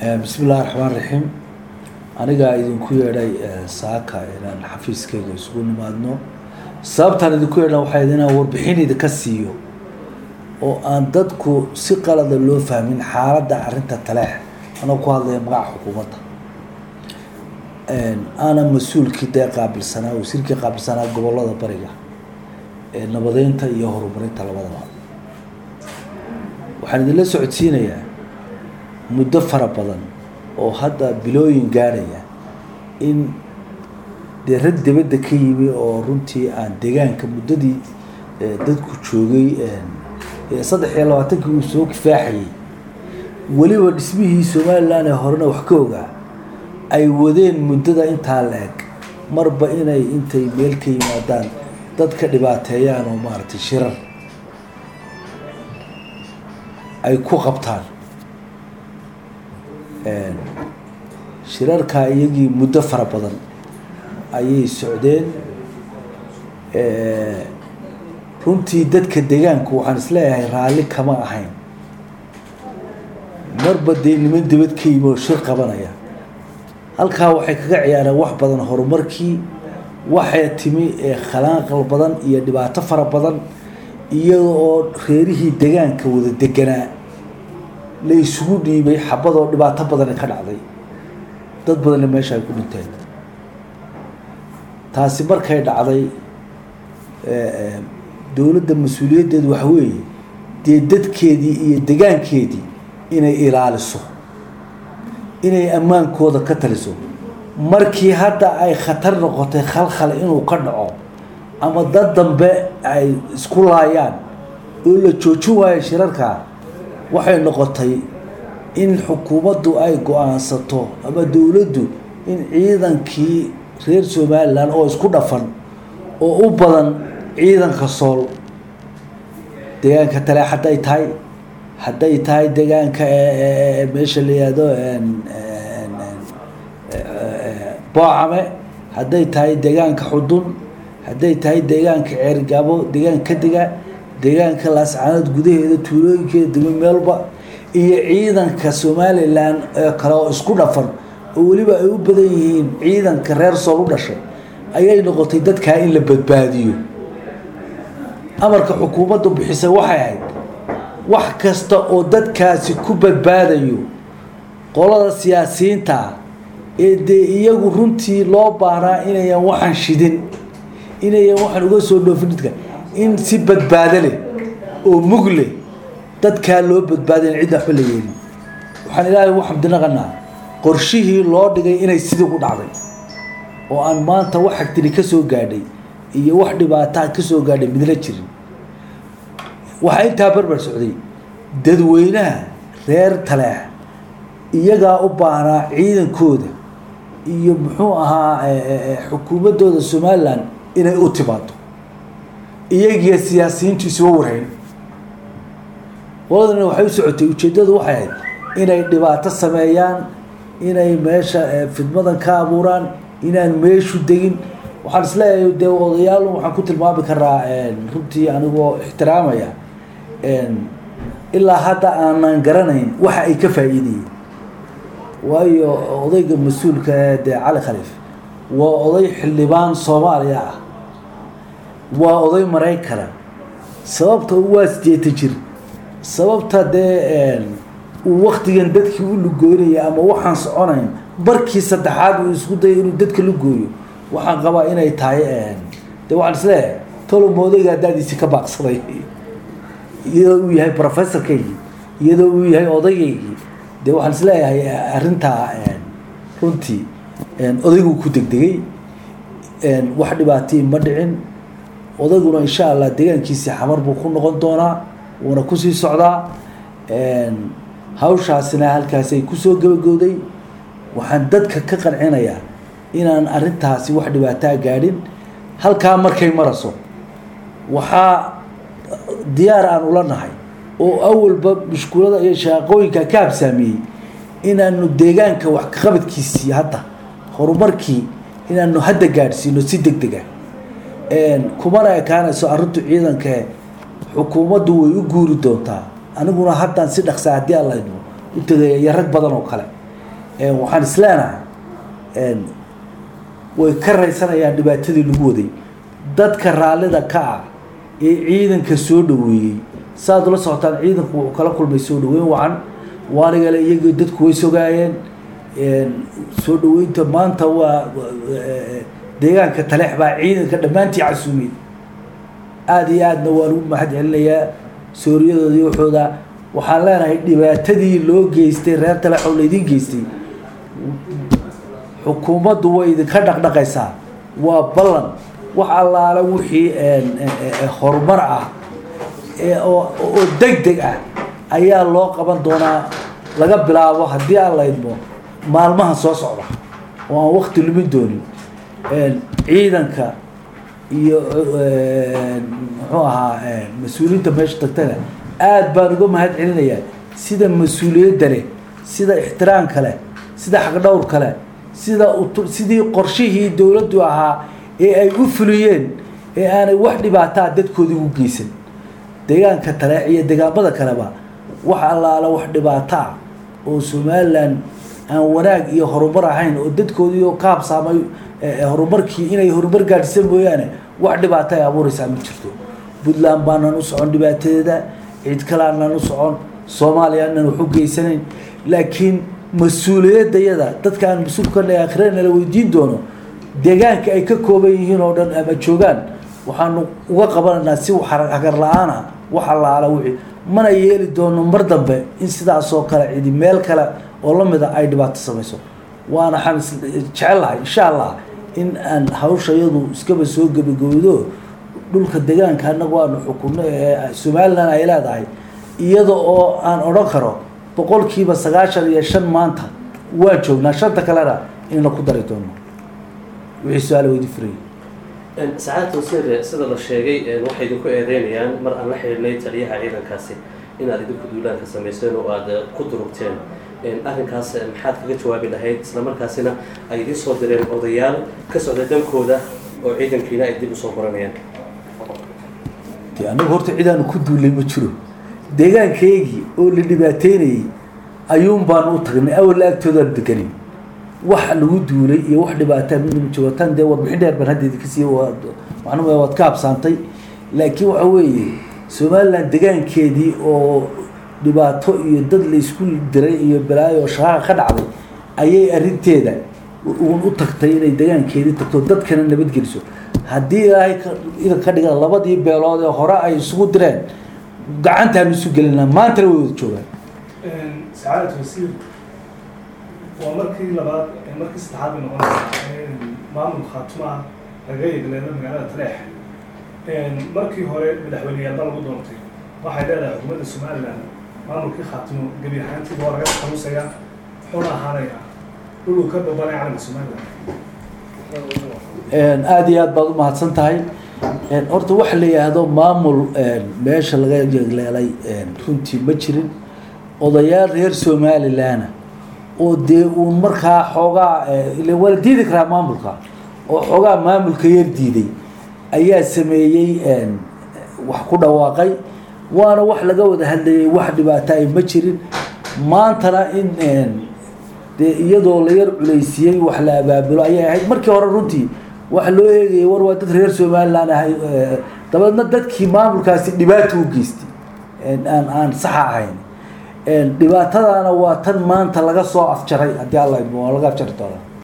bismi illahi raxmaan raxiim anigaa idinku yeedhay saaka inaan xafiiskayga isugu nimaadno sababtaan idinku yeedhan waxay inaan warbixin idinka siiyo oo aan dadku si qalada loo fahmin xaaladda arrinta taleex anoo ku hadlaya magaca xukuumadda aanan mas-uulkii dee qaabilsanaa wasiirkii qaabilsanaa gobollada bariga ee nabadeynta iyo horumarinta labadaba waxaan idinla socodsiinayaa muddo fara badan oo hadda bilooyin gaadhaya in dee rag dibadda ka yimi oo runtii aan deegaanka muddadii dadku joogay saddex iyo labaatankii uu soo kifaaxayay weliba dhismihii somalilan ee horena wax ka ogaa ay wadeen muddada intaa la-eg marba inay intay meel ka yimaadaan dadka dhibaateeyaan oo maaragtay shirar ay ku qabtaan shirarkaa iyagii muddo fara badan ayay socdeen runtii dadka deegaanku waxaan isleeyahay raalli kama ahayn marba dee niman dibad ka yimi oo shir qabanaya halkaa waxay kaga ciyaareen wax badan horumarkii waxay timi khalaanqal badan iyo dhibaato fara badan iyada oo reerihii deegaanka wada deganaa la isugu dhiibay xabadoo dhibaato badani ka dhacday dad badanna meesha ay ku dhinteen taasi markay dhacday dowladda mas-uuliyaddeedu waxa weeye dee dadkeedii iyo degaankeedii inay ilaaliso inay ammaankooda ka taliso markii hadda ay khatar noqotay khalkhal inuu ka dhaco ama dad dambe ay isku laayaan oo la joojin waayo shirarkaa waxay noqotay in xukuumaddu ay go-aansato ama dowladdu in ciidankii reer somalilan oo isku dhafan oo u badan ciidanka sool deegaanka tale hadday tahay hadday tahay deegaanka meesha la yihahdo boocame hadday tahay deegaanka xudun hadday tahay deegaanka ceergaabo deegaanka kadiga deegaanka laascaanood gudaheeda tuulooyinkeeda degmo meelba iyo ciidanka somalilan ee kale oo isku dhafan oo weliba ay u badan yihiin ciidanka reer sool u dhashay ayay noqotay dadkaa in la badbaadiyo amarka xukuumaddu bixisay waxay ahayd wax kasta oo dadkaasi ku badbaadayo qolada siyaasiyiinta ee dee iyagu runtii loo baahnaa inayan waxaan shidin inayan waxaan uga soo dhoofin dadka in si badbaado leh oo mug leh dadkaa loo badbaadayn cidna waxba la yeelin waxaan ilaahay ugu xamdinaqanaa qorshihii loo dhigay inay sidii ku dhacday oo aan maanta wax agtiri ka soo gaadhay iyo wax dhibaataa ka soo gaadhay midla jirin waxaa intaa barbar socday dadweynaha reer taleex iyagaa u baahnaa ciidankooda iyo muxuu ahaa xukuumaddooda somalilan inay u timaado iyagiyo siyaasiyiintu isuga warhayn qoladana waxay u socotay ujeeddadu waxay ahayd inay dhibaato sameeyaan inay meesha fidmadan ka abuuraan inaan meeshu degin waxaan isleeyahay dee odayaal waxaan ku tilmaami karaa runtii anigoo ixtiraamaya ilaa hadda aanan garanayn waxa ay ka faa'iidayeen waayo odayga mas-uulka ee dee cali khaliif waa oday xildhibaan soomaaliya ah waa oday maraykana sababta waa sideeta jir sababta dee uu waktigan dadkii u lugooynaya ama waxaan soconayn barkii saddexaad uu isku daya inuu dadka lugooyo waxaan qabaa inay tahay de waxaan isleeyahay toloma odayga daadiisi ka baaqsaday iyadoo uu yahay professorkaygii iyadoo uu yahay odayaygii de waxaan isleeyahay arrintaa runtii odayguu ku degdegay wax dhibaatay ma dhicin odayguna insha allah deegaankiisii xamar buu ku noqon doonaa wuuna kusii socdaa hawshaasina halkaasay kusoo gabagowday waxaan dadka ka qancinayaa inaan arrintaasi wax dhibaataa gaadhin halkaa markay maraso waxaa diyaar aan ula nahay oo awalba mushkulada iyo shaaqooyinka ka habsaamiyey inaanu deegaanka wax kaqabadkiisii hadda horumarkii inaanu hadda gaadhsiino si deg dega kumana ekaanayso arrintu ciidanka xukuumaddu way u guuri doontaa aniguna haddaan si dhaqsa haddii aan laydmo u tegaya iyo rag badan oo kale waxaan isleenahay way ka raysanayaan dhibaatadii lagu waday dadka raallida ka ah ee ciidanka soo dhaweeyey saaad ula socotaan ciidanku wuxuu kala kulmay soo dhaweyn wacan waanigale iyagii dadku way sogaayeen soo dhaweynta maanta waa deegaanka taleex baa ciidanka dhammaantii casuumiyey aada iyo aadna waan ugu mahad celinayaa sooriyadooda iyo waxooda waxaan leenahay dhibaatadii loo geystay reer taleex oo laydin geystay xukuumaddu way idinka dhaqdhaqaysaa waa ballan wax allaale wixii horumar ah oo deg deg ah ayaa loo qaban doonaa laga bilaabo haddii aan la idmo maalmaha soo socda oo aan wakti lumin doonin ciidanka iyo muxuu ahaa mas-uuliyiinta meesha tagtana aada baan uga mahad celinayaa sida mas-uuliyadda leh sida ixtiraamka leh sida xaqdhowrka leh sida sidii qorshihii dowladdu ahaa ee ay u fuliyeen ee aanay wax dhibaataa dadkoodii ugu geysan deegaanka taleex iyo deegaamada kaleba wax allaala wax dhibaato ah oo somalilan aan wanaag iyo horumar ahayn oo dadkoodii oo ka habsaamay horumarkii inay horumar gaadhisa mooyaane wax dhibaato ay abuureysaa ma jirto puntland baanaan u socon dhibaatadeeda cid kale aanaan u socon soomaaliya aanan wax u geysanayn laakiin mas-uuliyadayada dadka aan mas-uulkana akhirana la weydiin doono deegaanka ay ka kooban yihiin oo dhan ama joogaan waxaanu uga qabanaynaa si hagar la-aana wax allaala wixii mana yeeli doono mar dambe in sidaasoo kale cidi meel kale oo lamida ay dhibaato samayso waana waxaan jecellahay insha allah in aan hawsha iyadu iskaba soo gebagowdo dhulka deegaanka anagu aanu xukunno ee somalilan ay leedahay iyada oo aan odhan karo boqolkiiba sagaashan iyo shan maanta waan joognaa shanta kalena in la ku dari doono wixii su-aal weydi furayay sacaadta wasiir sida la sheegay waxay idinku eedeynayaan mar aan la xidhiidhnay taliyaha ciidankaasi inaad idinku duulaanka samayseen oo aada ku durugteen arrinkaas maxaad kaga jawaabi lahayd islamarkaasina ay idiin soo direen odayaal ka socda dankooda oo ciidankiina ay dib usoo qoranayaan de anagu horta cidaanu ku duulay ma jiro deegaankaygii oo la dhibaateynayay ayuun baanu u tagnay awalla agtoodaan deganin wax lagu duulay iyo wax dhibaataa midnama jiro tan dee warbixin dheer baan hadda idinka siiye macnuma waad ka habsaantay laakiin waxa weeye somaliland degaankeedii oo dhibaato iyo dad la isku diray iyo balaayo oo shaqaaqa ka dhacday ayay arrinteeda uun u tagtay inay degaankeedii tagto dadkana nabadgeliso haddii ilaahay idan ka dhigan labadii beelood ee hore ay isugu direen gacantaanu isu gelinaa maantana way wada joogaan sacaadat wasiir waa markii labaad markii saddexaad bay noqonaysaa maamul khaatumaa laga yegleeno magaalada taleex markii hore madaxweyneyaalba lagu doontay waxay leedahay xukuumadda somalilan maamulkii khaatimo gebi ahaantiiba waa laga talusaya wuxuuna ahaanayaa dhuluu ka babanay calanka somalilan aada iyo aad baad u mahadsan tahay horta waxa la yidhaahdo maamul meesha laga yegleelay runtii ma jirin odayaal reer somalilanna oo dee uun markaa xoogaa ile waa la diidi karaa maamulka oo xoogaa maamulka yar diiday ayaa sameeyey wax ku dhawaaqay waana wax laga wada hadlayay wax dhibaato ay ma jirin maantana in dee iyadoo la yar culaysiiyey wax la abaabulo ayay ahayd markii hore runtii waxa loo eegayay war waa dad reer somalilan ahay dabeedna dadkii maamulkaasi dhibaato u geystay aan aan saxa ahayn dhibaatadaana waa tan maanta laga soo afjaray haddii alla idmo waa laga afjari doonaa